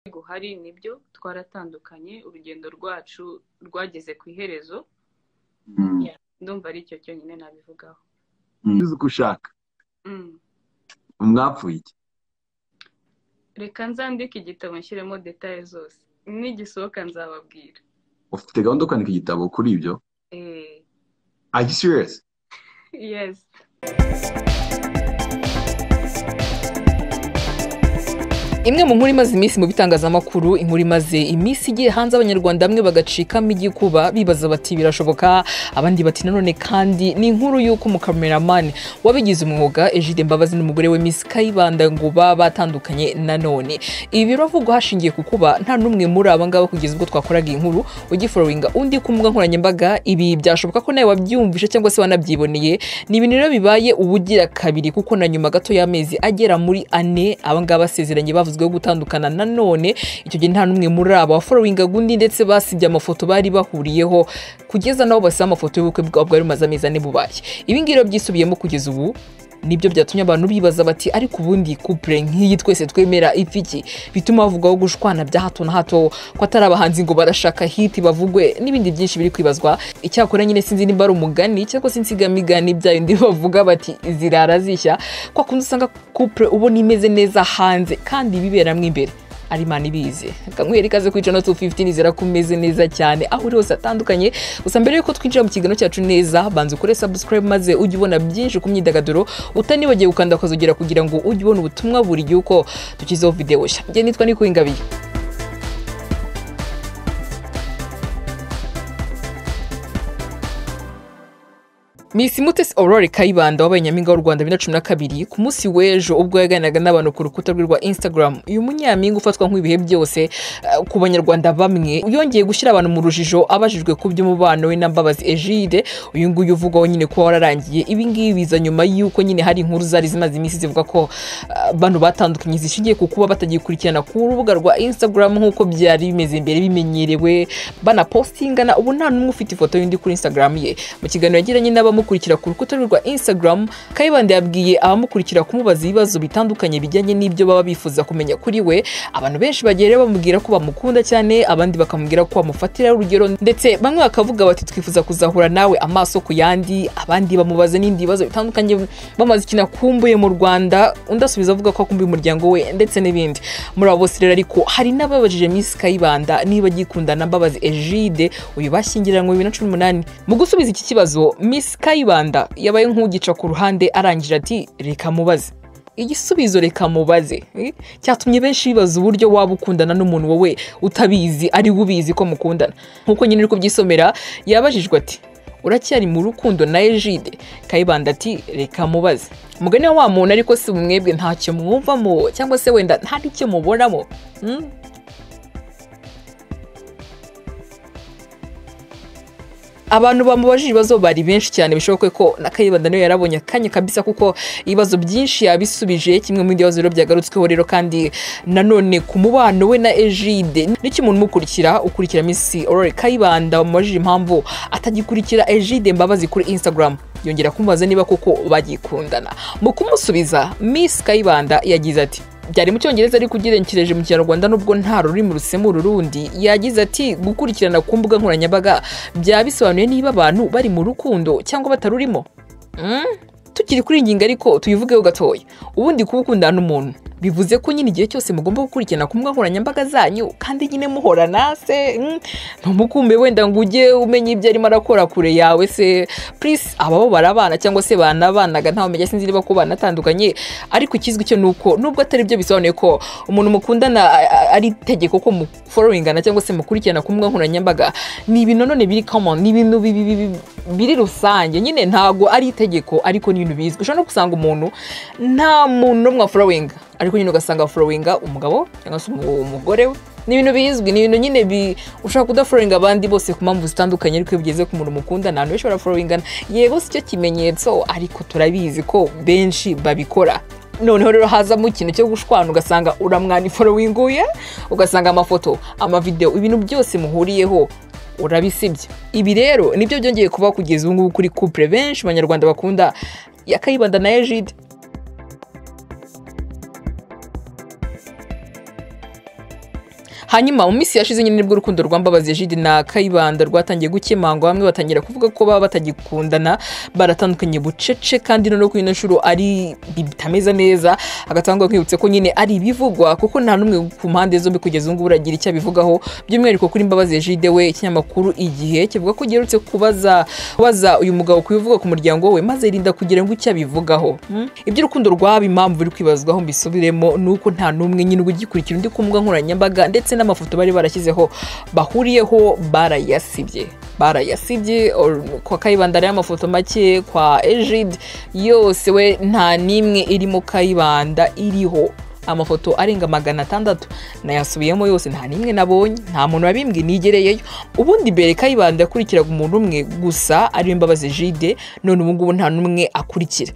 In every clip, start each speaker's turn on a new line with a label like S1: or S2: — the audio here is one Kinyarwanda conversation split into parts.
S1: guhari nibyo twaratandukanye urugendo rwacu rwageze ku iherezo ndumva ari icyo cyonyine nabivugaho
S2: uzi uko ushaka
S1: Mm.
S2: mwapfuye iki
S1: reka nzandike igitabo nshyiremo detaye zose nigisohoka nzababwira
S2: ufite gahunda yo kwandika igitabo kuri ibyo
S1: Eh,
S2: are you serious
S1: yes
S3: imwe mu nkuru imaze iminsi mu bitangazamakuru inkuru imaze iminsi igiye hanze abanyarwanda bamwe bagacikamo igikuba bibaza bati birashoboka abandi bati nanone kandi ni inkuru y'uko umukameramani wabigize umwuga Egide Mbabazi n'umugore we Miss Kayibanda ngo baba batandukanye nanone ibi biravugwa hashingiye ku kuba nta n'umwe muri aba ngaba kugeza ubwo twakoraga iyi nkuru ugiforowinga undi ku mbuga nkoranyambaga ibi byashoboka ko nawe wabyumvise cyangwa se wanabyiboneye ni ibintu rero bibaye uba ugira kabiri kuko na nyuma gato y'amezi agera muri ane aba ngaba basezeranye bavuzweho gutandukana nanone icyo gihe nta n'umwe muri aba waforowinga undi ndetse basibye amafoto bari bahuriyeho kugeza n'aho basiba amafoto y'ubukwe bwabo bwari bumaze amezi ane bubaye ibi ngibi rero byisubiyemo kugeza ubu nibyo byatumye abantu bibaza bati ariko ubundi couple nk'iyi twese twemera ifiki bituma bavugwaho gushwana bya hato na hato ko atari abahanzi ngo barashaka hiti bavugwe n'ibindi byinshi biri kwibazwa icyakora nyine sinzi nimba ari umugani cyangwa se insigamigani bya bindi bavuga bati zirara zishya kwa kundi usanga couple ubona imeze neza hanze kandi biberamo imbere ari imana ibizi akanywera ikaze kuri channel 215 nizera ko umeze neza cyane aho uri hose atandukanye gusa mbere yuko twinjira mu kiganiro cyacu neza banza ukore subscribe maze ujye ubona byinshi ku myidagaduro utanibagiwe gukanda akazogera kugira ngo ujye ubona ubutumwa buri gihe uko dushyizeho videwo nshya njye nitwa nikuwingabiye Miss Mutesi Aurore Kayibanda wabaye nyampinga w'u Rwanda bibiri na cumi na kabiri ku munsi w'ejo ubwo yaganiraga n'abantu ku rukuta rwe rwa Instagram uyu munyampinga ufatwa nk'ibihe byose eh, ku banyarwanda bamwe yongeye gushyira abantu mu rujijo abajijwe ku by'umubano we na Mbabazi Egide uyu nguyu uvugwaho nyine kuba wararangiye ibi ngibi biza nyuma y'uko nyine hari inkuru zari zimaze iminsi zivuga ko eh, abantu batandukanye zishingiye ku kuba batagikurikirana ku rubuga rwa Instagram nk'uko byari bimeze mbere bimenyerewe banapostingana ubu nta n'umwe ufite ifoto y'undi kuri Instagram ye mu kiganiro yagiranye n'abamukurikira ku rukuta rwe rwa Instagram Kayibanda yabwiye abamukurikira kumubaza ibibazo bitandukanye bijyanye n'ibyo baba bifuza kumenya kuri we abantu benshi bagiye rero bamubwira ko bamukunda cyane abandi bakamubwira ko bamufatiraho urugero ndetse bamwe bakavuga bati twifuza kuzahura nawe amaso ku yandi abandi bamubaza n'ibindi bibazo bitandukanye bamaze ikintu akumbuye mu Rwanda undi asubiza avuga ko akumbuye umuryango we ndetse n'ibindi muri abo bose rero ariko hari n'ababajije Miss Kayibanda niba agikunda na Mbabazi Egide uyu bashyingiranywe bibiri na cumi n'umunani mu gusubiza iki kibazo Miss Kayibanda yabaye nk'ugica ku ruhande arangije ati reka mubaze igisubizo reka mubaze eh? cyatumye benshi bibaza uburyo waba ukundana n'umuntu wowe utabizi ari we ubizi ko mukundana nk'uko nyine uri kubyisomera yabajijwe ati uracyari mu rukundo na Egide Kayibanda ati reka mubaze mugani wa wa muntu ariko si umwebwe ntacyo mwumvamo cyangwa se wenda nta n'icyo mubonamo Hmm? abantu bamubajije ibibazo bari benshi cyane bishoboke ko na Kayibanda nawe yarabonye akanya kabisa kuko ibibazo byinshi yabisubije kimwe mu bindi bibazo rero byagarutsweho rero kandi nanone ku mubano we na Egide nicyo umuntu umukurikira ukurikira Miss Aurore Kayibanda bamubajije impamvu atagikurikira Egide Mbabazi kuri Instagram yongera kumubaza niba koko bagikundana mu kumusubiza Miss Kayibanda yagize ati byari mu cyongereza ariko ugerekereje mu kinyarwanda nubwo nta rurimi rusemura urundi yagize ati gukurikirana ku mbuga nkoranyambaga byaba bisobanuye niba abantu bari mu rukundo cyangwa batarurimo Mm? tukiri kuri iyi ngingo ariko tuyivugeho gatoya ubundi kuba ukundana n'umuntu bivuze ko nyine igihe cyose mugomba gukurikirana ku mbuga nkoranyambaga zanyu kandi nyine muhorana se mm, ntumukumbe wenda ngo ujye umenya ibyo arimo arakora kure yawe se purisi ababo barabana cyangwa se banabanaga ntawe umenya sinzi niba ko banatandukanye ariko ikizwi cyo ni uko nubwo atari byo bisobanuye ko umuntu mukundana a- a- ari itegeko ko muforowingana cyangwa se mukurikirana ku mbuga nkoranyambaga ni ibintu none biri common ni ibintu bi- bi- bi- biri rusange nyine ntabwo ari itegeko ariko ni ibintu bizwi ushobora no gusanga umuntu nta muntu n'umwe waforowinga ariko nyine ugasanga waforowinga umugabo cyangwa se umu- umugore we ni ibintu bizwi ni ibintu nyine bi ushobora kudaforowinga abandi bose ku mpamvu zitandukanye ariko iyo bigeze ku muntu mukunda nta benshi baraforowingana yego si cyo kimenyetso ariko turabizi ko benshi babikora noneho rero hazamo ikintu cyo gushwana ugasanga uramwana iforowinguye ugasanga amafoto amavideo ibintu byose muhuriyeho urabisibye ibi rero nibyo byongeye kuba kugeza ubu ngubu kuri couple benshi mu banyarwanda bakunda ya Kayibanda na Egide hanyuma mu minsi yashize nyine nibwo urukundo rwambabazi jide na kayibanda rwatangiye gukemangwa bamwe batangira kuvuga ko baba batagikundana baratandukanye bucece kandi noneho kuri ino nshuro ari bitameze neza agatangwa kwibutse ko nyine ari ibivugwa kuko nta n'umwe ku mpande zombi kugeza ubu ngubu uragira icyo abivugaho by'umwihariko kuri mbabazi jide we ikinyamakuru igihe kivuga ko giherutse kubaza kubaza uyu mugabo kubivuga ku muryango we maze yirinda kugira ngo icyo abivugaho Hmm? iby'urukundo rwaba impamvu biri kwibazwaho mbisubiremo ni uko nta n'umwe nyine ugikurikira undi ku mbuga nkoranyambaga ndetse n'amafoto bari barashyizeho bahuriyeho barayasibye barayasibye or- kwa kayibanda ariho amafoto make kwa ejide yose we nta n'imwe irimo kayibanda iriho amafoto arenga magana atandatu nayasubiyemo yose nta n'imwe nabonye nta muntu wabimbwi nigereyeyo ubundi mbere kayibanda yakurikiraga umuntu umwe gusa ariwe mbabazi jide none ubu ngubu nta n'umwe akurikira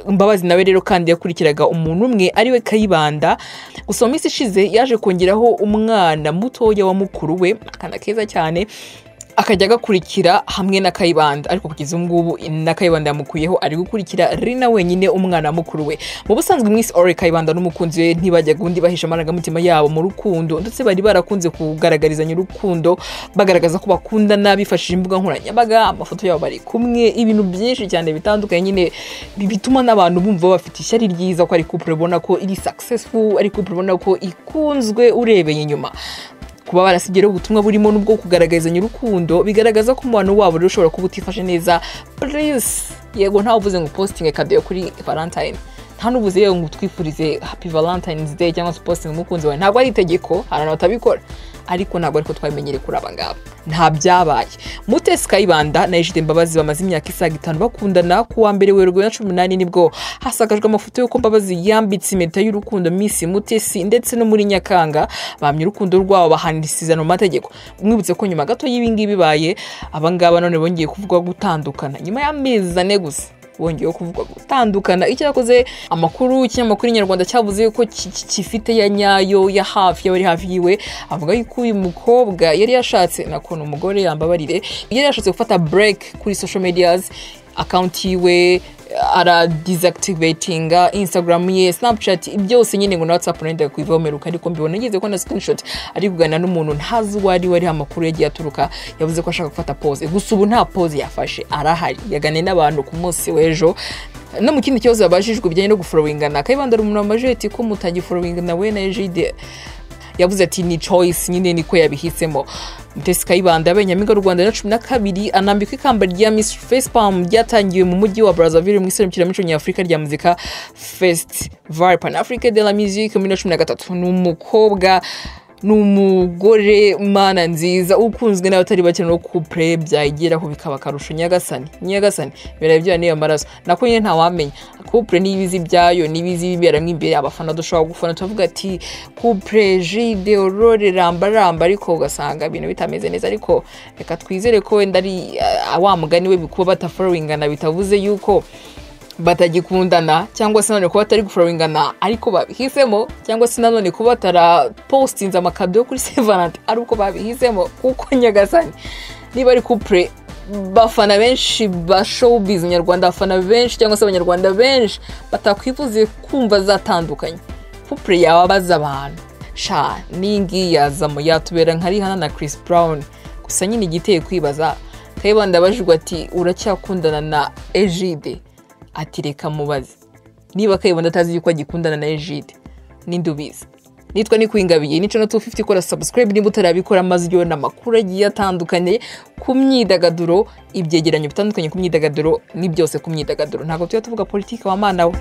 S3: mbabazi nawe rero kandi yakurikiraga umuntu umwe ariwe kayibanda gusa mu minsi ishize yaje kongeraho umwana mutoya wa mukuru we akana keza cyane akajya agakurikira hamwe na kayibanda ariko kugeza ubu ngubu na kayibanda yamukuyeho ari gukurikira rina wenyine umwana mukuru we mu busanzwe mwisi ore kayibanda n'umukunzi we ntibajyaga undi bahisha amarangamutima yabo mu rukundo ndetse bari barakunze kugaragarizanya urukundo bagaragaza ko bakundana bifashishije imbuga nkoranyambaga amafoto yabo bari kumwe ibintu byinshi cyane bitandukanye nyine bi- bituma n'abantu bumva bafite ishyari ryiza ko ari couple ubona ko iri successful ari couple ubona ko ikunzwe urebeye inyuma kuba barasibye rero ubutumwa burimo n'ubwo kugaragarizanya urukundo bigaragaza ko umubano wabo rero ushobora kuba utifashe neza please yego ntawe uvuze ngo upositinge kadeyo kuri valentine nta n'uvuze yewe ngo twifurize happy valentine's day cyangwa se upositinge umukunzi wawe ntabwo ari itegeko hari abantu batabikora ariko ntabwo ariko twabimenyereye kuri aba ngaba nta byabaye mutesi kayibanda na ejide mbabazi bamaze imyaka isaga itanu bakundana ku wa mbere werurwe na cumi n'umunani nibwo hasakajwe amafoto y'uko mbabazi yambitse impeta y'urukundo miss mutesi ndetse no muri nyakanga bahamya urukundo rwabo bahanisiza mu mategeko mwibutse ko nyuma gato y'ibingibi bibaye abangaba none bongeye kuvugwa gutandukana nyuma y'amezi ane gusa bongeyeho kuvugwa gutandukana icyakoze amakuru ikinyamakuru inyarwanda cyavuze ko ki- ki- kifite ya nyayo ya hafi y'abari hafi yiwe avuga yuko uyu mukobwa yari yashatse nako ni umugore yambabarire yari yashatse gufata break kuri social medias akawunti yiwe aradizakitivetinga instagram ye snapchat byose nyine ngo na whatsapp nenda kuivomeruka ariko mbibona ngeze ko na screenshot ari kuganira n'umuntu ntazi uwo ari we ariho amakuru yagiye aturuka yavuze ko ashaka gufata pose gusa ubu nta pose yafashe arahari yaganiye n'abantu ku munsi w'ejo no mu kindi kibazo babajijwe bijyanye no guforowingana kayibanda ari umuntu wamajije ati ko mutagiforowingana we na ejide yavuze ati ni choice nyine niko yabihisemo mutesi kayibanda benyamin rwanda na cumi na kabiri anambikwa ikamba rya miss facepalm ryatangiwe mu mujyi wa brazzaville mu iserukiramuco nyafurika rya muzika festival pan africa de la music muri bibiri na cumi na gatatu ni umukobwa ni umugore mana nziza ukunzwe n'abatari bake no kupure byayigeraho bikaba akarusho nyagasani nyagasani birabe byayo niyo maraso nako nyine ntawamenya kupure n'ibizi byayo n'ibizi biberamo imbere abafana dushobora gufana tuvuga ati kupure jide orore rambaramba ariko ugasanga ibintu bitameze neza ariko reka twizere ko wenda ari ah, wa mugani we kuba bataforowingana bitavuze yuko batagikundana cyangwa se nanone kuba batari guforowingana ariko babihisemo cyangwa se nanone kuba batarapositinze amakado yo kuri sevanante ari uko babihisemo kuko nyagasani niba ari kupure bafana benshi ba showbiz nyarwanda abafana benshi cyangwa se abanyarwanda benshi batakwifuze kumva zatandukanye kupure yababaza abantu sha n'ingi yazamo yatubera nka rihana na chris brown gusa nyine igiteye kwibaza kayibanda abajijwe ati uracyakundana na ejide ati reka mubaze niba kayibanda atazi yuko agikundana na ejide ninde ubizi nitwa nikuyingabiye ni channel 250 kora subscribe niba utarabikora maze ujye ubona amakuru agiye atandukanye ku myidagaduro ibyegeranyo bitandukanye ku myidagaduro ni byose ku myidagaduro ntabwo tujya tuvuga politiki wa mana we